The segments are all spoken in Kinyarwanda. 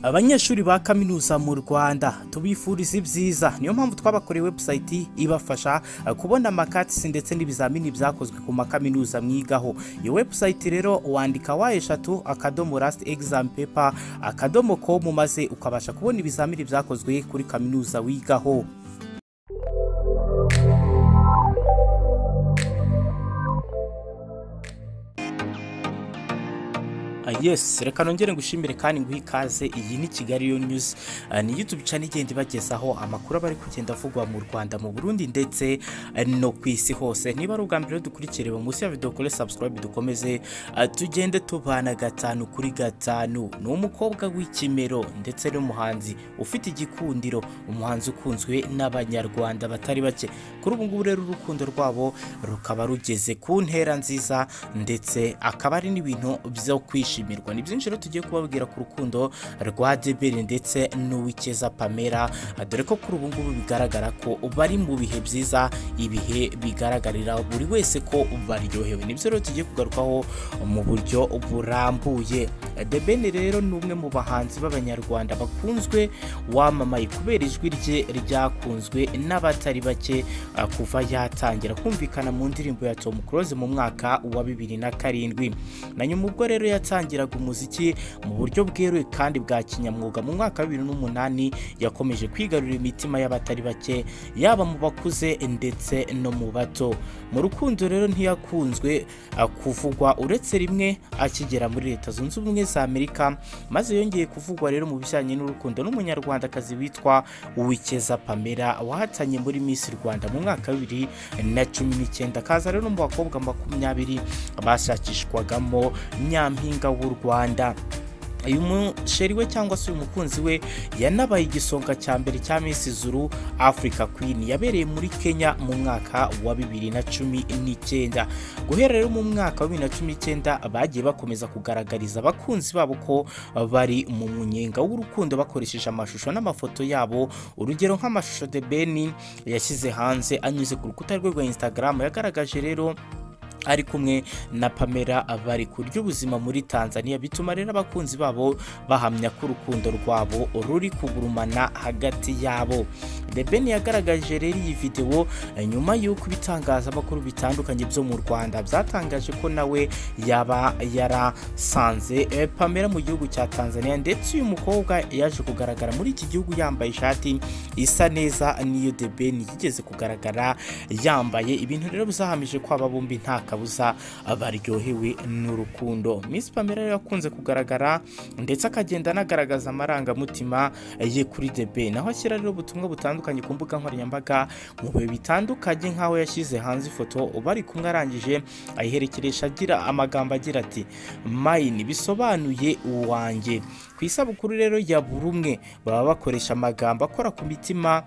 abanyeshuri ba kaminuza mu Rwanda tubifuriza ibyiza niyo mpamvu twabakoreye website ibafasha kubona amakatisi ndetse n'ibizamini byakozwe ku makaminuza mwigaho iyo website rero wandika wa eshatu akadomo last exam paper akadomo com maze ukabasha kubona ibizamini byakozwe kuri kaminuza wigaho Ah, yes reka nongere ngushimire kandi nguhe ikaze iyi ni kigali yo news Ah, ni youtube channel igenda ibagezaho amakuru aba ari kugenda avugwa mu rwanda mu burundi ndetse ah, no ku isi hose niba ari ubwa mbere dukurikire reba munsi ya video kore subscribe dukomeze ah, tugende tubana gatanu kuri gatanu ni umukobwa w'ikimero ndetse n'umuhanzi ufite igikundiro umuhanzi ukunzwe n'abanyarwanda batari bake kuri ubu ngubu rero urukundo rwabo rukaba rugeze ku ntera nziza ndetse akaba ari n'ibintu byo kwishimirwa ni byinshi rero tugiye kubabwira ku rukundo rwa Debere ndetse n'uwikeza Pamela dore ko kuri ubu ngubu bigaragara ko bari mu bihe byiza ibihe bigaragarira buri wese ko baryohewe nibyo rero tugiye kugarukaho mu buryo burambuye Debene rero ni umwe mu bahanzi b'abanyarwanda bakunzwe wamamaye kubera ijwi rye ryakunzwe n'abatari bake ah, kuva yatangira kumvikana mu ndirimbo ya Tom Close mu mwaka wa bibiri na karindwi na nyuma ubwo rero yatangiraga umuziki mu buryo bweruye kandi bwa kinyamwuga mu mwaka wa bibiri n'umunani yakomeje kwigarurira imitima y'abatari bake yaba mu bakuze ndetse no mu bato mu rukundo rero ntiyakunzwe ah, kuvugwa uretse rimwe akigera muri leta zunze ubumwe za amerika maze yongeye kuvugwa rero mu bijyanye n'urukundo n'umunyarwandakazi witwa uwikeza pamela wahatanye muri miss rwanda mu mwaka wa bibiri na cumi n'icyenda akaza rero mu bakobwa makumyabiri bashakishwagamo nyampinga w'u rwanda uyu musheri we cyangwa se uyu mukunzi we yanabaye igisonga cya mbere cya Miss Zulu Africa Queen yabereye muri Kenya mu mwaka wa bibiri na cumi n'icyenda guhera rero mu mwaka wa bibiri na cumi n'icyenda bagiye bakomeza kugaragariza abakunzi babo ko bari mu munyenga w'urukundo bakoresheje amashusho n'amafoto yabo urugero nk'amashusho The Ben yashyize hanze anyuze ku rukuta rwe rwa Instagram yagaragaje rero ari kumwe na Pamela bari kurya ubuzima muri Tanzania bituma rero abakunzi babo bahamya ko urukundo rwabo ruri kugurumana hagati yabo The Ben yagaragaje rero iyi video eh, nyuma y'uko ibitangazamakuru bitandukanye byo mu Rwanda byatangaje ko nawe yaba yarasanze eh, Pamela mu gihugu cya Tanzania ndetse uyu mukobwa yaje kugaragara muri iki gihugu yambaye ishati isa neza niyo The Ben yigeze kugaragara yambaye ibintu rero bizahamije ko aba bombi nta kabuza baryohewe n'urukundo Miss Pamela rero yakunze kugaragara ndetse akagenda anagaragaza amarangamutima ye kuri The Ben aho ashyira rero ubutumwa butandukanye ku mbuga nkoranyambaga mu bihe bitandukanye nk'aho yashyize hanze ifoto bari kumwe arangije ayiherekeresha agira amagambo agira ati mine bisobanuye uwanjye ku isabukuru rero ya buri umwe baba bakoresha amagambo akora ku mitima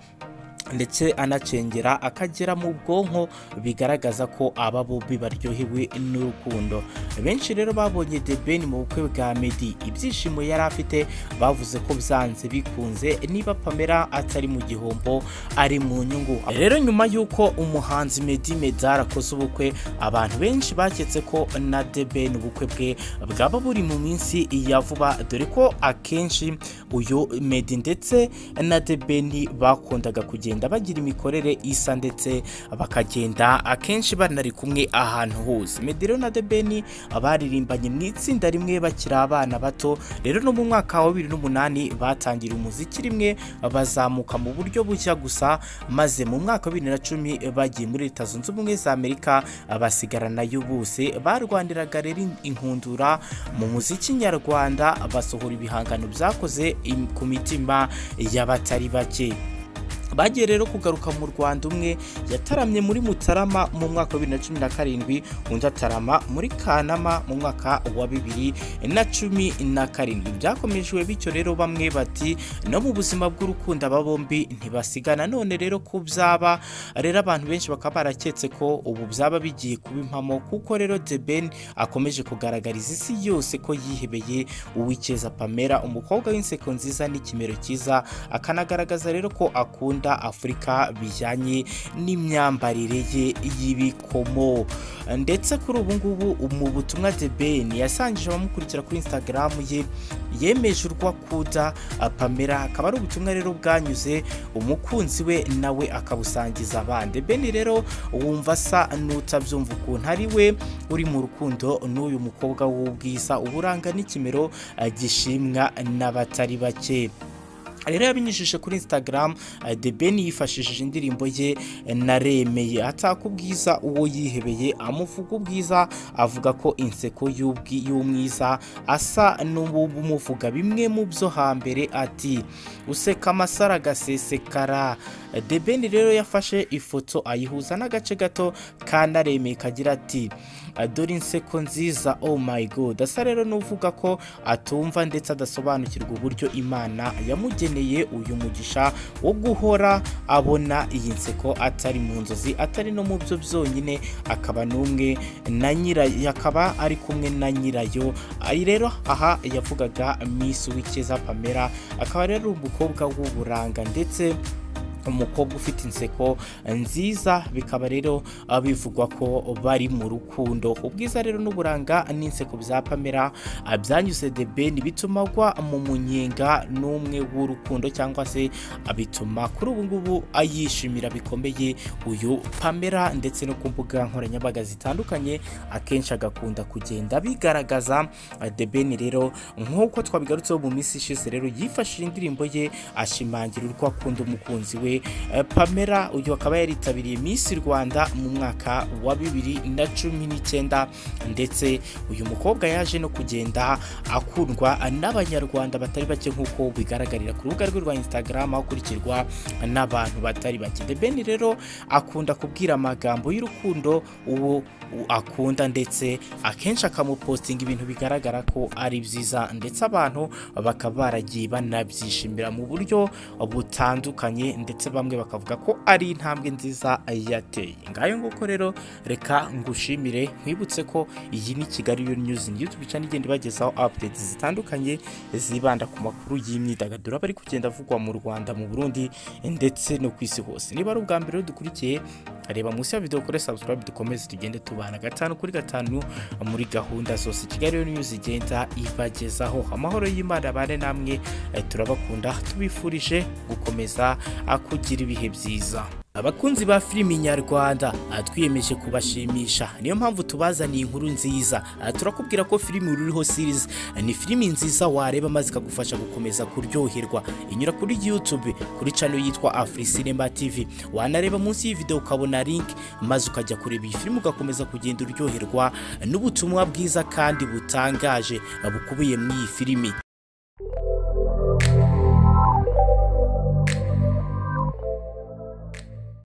ndetse anacengera akagera mu bwonko bigaragaza ko aba bombi baryohewe n'urukundo benshi rero babonye The Ben mu bukwe bwa Meddy ibyishimo yari afite bavuze ko byanze bikunze niba Pamela atari mu gihombo ari mu nyungu rero nyuma y'uko umuhanzi Meddy Medar akoze ubukwe abantu benshi baketse ko na The Ben ubukwe bwe bwaba buri mu minsi ya vuba dore ko akenshi uyu Meddy ndetse na The Ben bakundaga kugenda bakagenda bagira imikorere isa ndetse bakagenda akenshi banari kumwe ahantu hose medero na debeni baririmbanye mu itsinda rimwe bakiri abana bato rero no mu mwaka wa bibiri n'umunani batangira umuziki rimwe bazamuka mu buryo bushya gusa maze mu mwaka wa bibiri na cumi bagiye muri leta zunze ubumwe za amerika basigarana yo bose barwaniraga rero inkundura mu muziki nyarwanda basohora ibihangano byakoze ku mitima y'abatari bake bagiye rero kugaruka mu Rwanda umwe yataramye muri Mutarama mu mwaka wa 2017 undi atarama muri Kanama mu mwaka wa 2017 byakomejwe bityo rero bamwe bati no mu buzima bw'urukundo aba bombi ntibasigana none rero ko byaba rero abantu benshi bakaba baraketse ko ubu byaba bigiye kuba impamo kuko rero The Ben akomeje kugaragariza isi yose ko yihebeye uwikeza Pamela umukobwa w'inseko nziza n'ikimero cyiza akanagaragaza rero ko akunda South Africa bijyanye n'imyambarire ye y'ibikomo ndetse kuri ubu ngubu mu butumwa The Ben yasangije abamukurikira kuri Instagram ye yemeje urwakuda Pamela akaba ari ubutumwa rero bwanyuze umukunzi we nawe akabusangiza abandi Ben rero wumva asa n'utabyumva ukuntu ari we uri mu rukundo n'uyu mukobwa w'ubwiza uburanga n'ikimero eh, gishimwa n'abatari bake rero yabinyujije kuri instagram eh, The Ben yifashishije indirimbo ye eh, naremeye ataka ubwiza uwo yihebeye amuvuga ubwiza avuga ko inseko y'ubwi- y'umwiza asa n'ubumuvuga bimwe mu byo hambere ati useka amasaro agasesekara Eh, The Ben rero yafashe ifoto ayihuza n'agace gato ka naremeye kagira ati dore inseko nziza oh my god asa rero n'uvuga ko atumva ndetse adasobanukirwa uburyo imana yamugeneye uyu mugisha wo guhora abona iyi nseko atari mu nzozi atari no mu byo byonyine akaba n'umwe na nyirayo akaba ari kumwe na nyirayo Ari rero aha yavugaga miss wikeza pamela akaba rero ari umukobwa w'uburanga ndetse umukobwa ufite inseko nziza bikaba rero ah, bivugwa ko bari mu rukundo ubwiza rero n'uburanga n'inseko bya pamela ah, byanyuze the ben bituma agwa mu munyenga n'umwe w'urukundo cyangwa se ah, bituma kuri ubu ngubu ayishimira bikomeye uyu pamela ndetse no ku mbuga nkoranyambaga zitandukanye akenshi agakunda kugenda bigaragaza ah, the ben rero nk'uko twabigarutseho mu minsi ishize rero yifashishije indirimbo ye ashimangira urwo akunda umukunzi we Eh, pamela uyu akaba yaritabiriye miss rwanda mu mwaka wa bibiri na cumi n'icyenda ndetse uyu mukobwa yaje no kugenda akundwa n'abanyarwanda batari bake nk'uko bigaragarira ku rubuga rwe rwa instagram akurikirwa n'abantu batari bake the ben rero akunda kubwira amagambo y'urukundo uwo u- akunda ndetse akenshi akamupostinga ibintu bigaragara ko ari byiza ndetse abantu bakaba baragiye banabyishimira mu buryo butandukanye ndetse bamwe bakavuga ko ari intambwe nziza yateye ngayo nguko rero reka ngushimire nkwibutse ko iyi ni kigali yo news ni youtube channel igenda ibagezaho updates zitandukanye zibanda ku makuru y'imyidagaduro aba ari kugenda avugwa mu rwanda mu burundi ndetse no ku isi hose niba ari ubwa mbere rero dukurikiye reba munsi ya video kuri subscribe dukomeze tugende tubana gatanu kuri gatanu muri gahunda zose kigali yo news igenda ibagezaho amahoro y'imana abane namwe Eh, turabakunda tubifurije gukomeza ah, kugira ibihe byiza abakunzi ba filimi nyarwanda ah, twiyemeje kubashimisha niyo mpamvu tubazaniye inkuru nziza Ah, turakubwira ko filimi ruriho series ah, ni filimi nziza wareba maze ikagufasha gukomeza kuryoherwa inyura kuri youtube kuri channel yitwa afurisinema tv wanareba munsi y'iyi video ukabona link maze ukajya kureba iyi filimi ugakomeza kugenda uryoherwa n'ubutumwa bwiza kandi butangaje ah, bukubiye muri iyi filimi